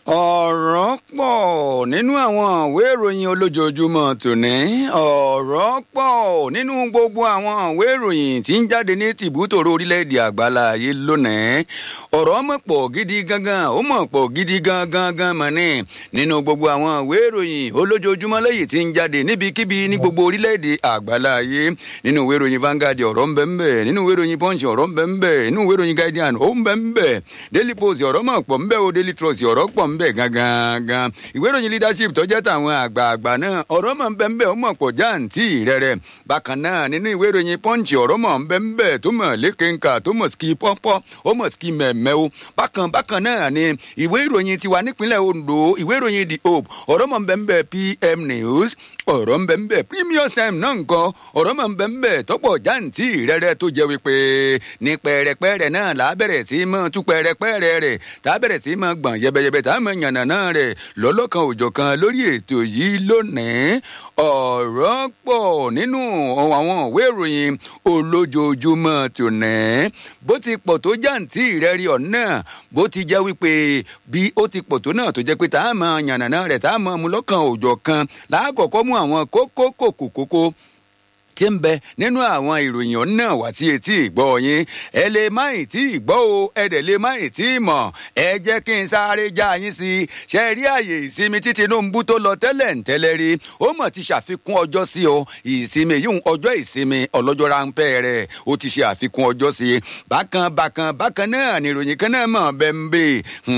ọ̀rọ̀ pọ̀ nínú àwọn ìwé ìròyìn olójoojúmọ́ tòní ọ̀rọ̀ pọ̀ nínú gbogbo àwọn ìwé ìròyìn tí ń jáde ní tìbútòrò orílẹ̀-èdè àgbáláyé lónìí ọ̀rọ̀ mọ̀ pọ̀ gidi gangan ó mọ̀ pọ̀ gidi gangan gan mọ̀ ní nínú gbogbo àwọn ìwé ìròyìn olójoojúmọ́ lẹ́yìn tí ń jáde níbikíbi ní gbogbo orílẹ̀-èdè àgbáláyé nínú ìwé ìròyìn Vanguard ọ̀rọ̀ ń bẹ ń bẹ nínú ìwé ìròyìn Punch ọ̀rọ̀ ń bẹ ń bẹ nínú ìwé ìròyìn Guardian ó ń bẹ ń bẹ Daily Post ọ̀rọ̀ mọ̀ pọ̀ ń bẹ o Daily Trust ọ̀rọ̀ pọ̀ ń bẹ gangan ìwé ìròyìn leadership tó jẹ́ tàwọn àgbààgbà náà ọ̀rọ̀ mọ̀ ń bẹ ń bẹ ó mọ̀ pọ̀ jáǹtì rẹ̀rẹ̀ bákan náà nínú ìwé ìròyìn Punch ọ̀rọ̀ mọ̀ ń bẹ ń bẹ tó mọ̀ lékenka tó mọ̀ ski pọ́pọ́ ó mọ̀ ski mẹ̀mẹ́ o bákan bákan náà ni ìwé ìròyìn tiwa nípínlẹ̀ Ondo ìwé ìròyìn The Hope ọ̀rọ̀ mọ̀ ń bẹ ń bẹ PM News ọ̀rọ̀ ń bẹ ń bẹ Premium Time náà nǹkan ọ̀rọ̀ mọ̀ ń bẹ ń bẹ tọ́pọ̀ jáǹtì rẹ̀rẹ̀ tó jẹ́ wípé ní pẹ̀rẹ̀pẹ̀rẹ̀ náà là á bẹ̀rẹ̀ sí mọ́ tú pẹ̀rẹ̀pẹ̀rẹ̀ rẹ̀ tá a bẹ̀rẹ̀ sí mọ́ gbọ̀n yẹbẹyẹbẹ tá a mọ̀ yànnà náà rẹ̀ lọ́lọ́kan òjọ̀kan lórí ètò yìí lónìí ọ̀rọ̀ pọ̀ nínú àwọn ìwé ìròyìn olójoojúmọ́ tòní bó ti pọ̀ tó jáǹtì rẹ̀ rí ọ̀nà bó ti jẹ́ wípé bí ó ti pọ̀ tó náà tó jẹ́ pé tá a mọ̀ yànnà náà rẹ̀ tá a mọ̀ mú lọ́kàn òjọ̀kan láàkọ́kọ́ mú àwọn kókó kòkó kókó tí ń bẹ nínú àwọn ìròyìn náà wá sí etí ìgbọ́ yín ẹ lè má ì tí ì gbọ́ o ẹ dẹ̀ lè má ì tí ì mọ̀ ẹ jẹ́ kí n sáré já yín sí i ṣe rí àyè ìsinmi tí Tinubu tó lọ tẹ́lẹ̀ ń tẹ́lẹ̀ rí ó mọ̀ ti ṣàfikún ọjọ́ sí o ìsinmi yìí ọjọ́ ìsinmi ọlọ́jọ́ ráńpẹ́ rẹ̀ ó ti ṣe àfikún ọjọ́ sí i bákan bákan bákan náà ni ìròyìn kan náà mọ̀ bẹ́ẹ̀ ń bè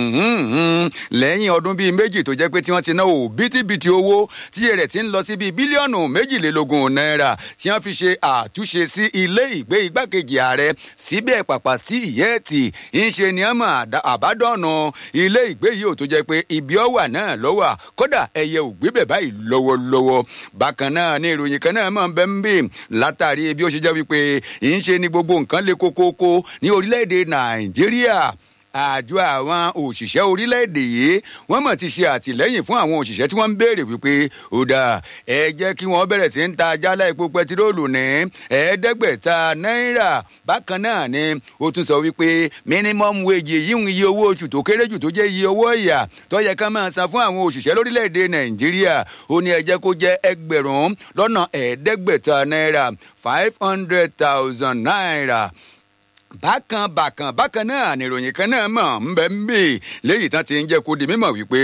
lẹ́yìn ọdún bíi méjì tó jẹ́ pé tí wọ́n ti ná òbítíbitì owó tí rẹ̀ ti ń lọ sí bíi bílíọ̀nù méjìlélógún náírà tí wọ́n fi ṣe àtúnṣe sí ilé ìgbé igbákejì ààrẹ síbẹ̀ pàpà sí ìyẹ́ẹ̀tì ńṣe ni ọmọ àbádọ́nà ilé ìgbé yìí ò tó jẹ́ pé ibi ọ̀wà náà lọ́wà kódà ẹyẹ ò gbé bẹ̀ báyìí lọ́wọ́lọ́wọ́ bákan náà ní ìròyìn kan náà máa ń bẹ́ ń bè látàrí bí ó ṣe jẹ́ wípé ńṣe ni gbogbo nǹkan le kókókó ní orílẹ̀-èdè nàìjíríà àjọ àwọn òṣìṣẹ́ orílẹ̀-èdè yìí wọ́n mọ̀ ti ṣe àtìlẹ́yìn fún àwọn òṣìṣẹ́ tí wọ́n ń béèrè wípé ó dáa ẹ jẹ́ kí wọ́n bẹ̀rẹ̀ sí ń ta jálá epo pẹtiróòlù ní ẹ̀ẹ́dẹ́gbẹ̀ta náírà bákan náà ni ó tún sọ wípé minimum wage yìí ń iye owó oṣù tó kéré jù tó jẹ́ iye owó ìyà tó yẹ ká máa san fún àwọn òṣìṣẹ́ lórílẹ̀-èdè nàìjíríà ó ní ẹ jẹ́ kó jẹ́ ẹgbẹ̀rún lọ́nà ẹ̀ẹ́dẹ́gbẹ̀ta náírà five hundred thousand naira bákan bákan bákan náà níròyìn kan náà mọ̀ ń bẹ́ ń bè léyìí tán ti ń jẹ́ kó di mímọ̀ wípé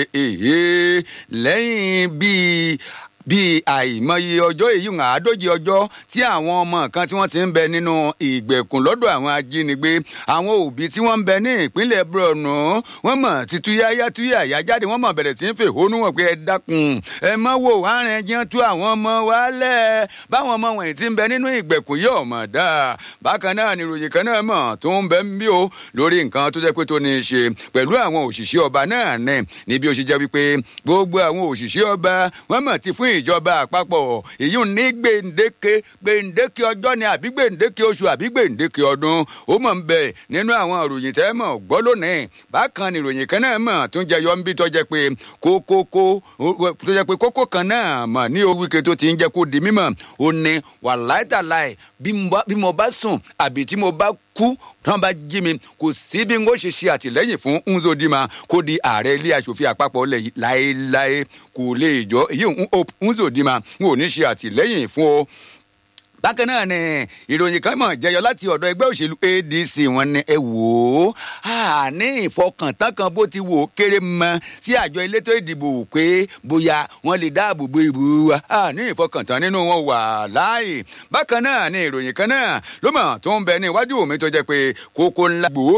èyí lẹ́yìn bíi bíi àìmọye ọjọ́ èyí ń àádóje ọjọ́ tí àwọn ọmọ kan tí wọ́n ti ń bẹ nínú ìgbèkùn lọ́dọ̀ àwọn ajínigbé àwọn òbí tí wọ́n ń bẹ ní ìpínlẹ̀ Borno wọ́n mọ̀ ti túyáyá túyàyá jáde wọ́n mọ̀ bẹ̀rẹ̀ sí ń fèhónú wọn pé ẹ dákun ẹ mọ́ wò àárín ẹjẹ́ tú àwọn ọmọ wa lẹ̀ báwọn ọmọ wọ̀nyí ti ń bẹ nínú ìgbèkùn yìí ọ̀mọ̀ dáa bákan náà ni ìròyìn kan náà mọ̀ tó ń bẹ ń bí o lórí nǹkan tó jẹ́ pé tó ní í ṣe pẹ̀lú àwọn òṣìṣẹ́ ọba náà ní níbi ó ṣe jẹ́ wípé gbogbo àwọn òṣìṣẹ́ ọba wọ́n mọ̀ ti fún ìjọba àpapọ̀ èyí ní gbèǹdéke gbèǹdéke ọjọ́ ni àbí gbèǹdéke oṣù àbí gbèǹdéke ọdún ó mọ̀ ń bẹ nínú àwọn ìròyìn tẹ́ mọ̀ gbọ́ lónìí bákan ni ìròyìn kan náà mọ̀ tó ń jẹyọ ń bí tó jẹ́ pé kókókó tó jẹ́ pé kókó kan náà mọ̀ ní owíke tó ti ń jẹ́ kó di mímọ̀ ó ní wàláìtàláì bí mo bá sùn àbí tí mo bá kú tí wọn bá jí mi kò sí bí n kò ṣe ṣe àtìlẹ́yìn fún Nzodima kó di ààrẹ ilé aṣòfin àpapọ̀ lẹ̀ yìí láéláé kò lè jọ èyí Nzodima n ò ní ṣe àtìlẹ́yìn fún ọ bákan náà ni ìròyìn kan mọ̀ jẹyọ láti ọ̀dọ̀ ẹgbẹ́ òṣèlú ADC wọn ni ẹ wò ó ní ìfọkàntán kan bó ti wò ó kéré mọ́ sí àjọ elétò ìdìbò pé bóyá wọ́n lè dáàbò bo ìbò wa ní ìfọkàntán nínú wọn wà láàyè bákan náà ni ìròyìn kan náà ló mọ̀ tó ń bẹ ní iwájú mi tó jẹ́ pé kókó ńlá gbòó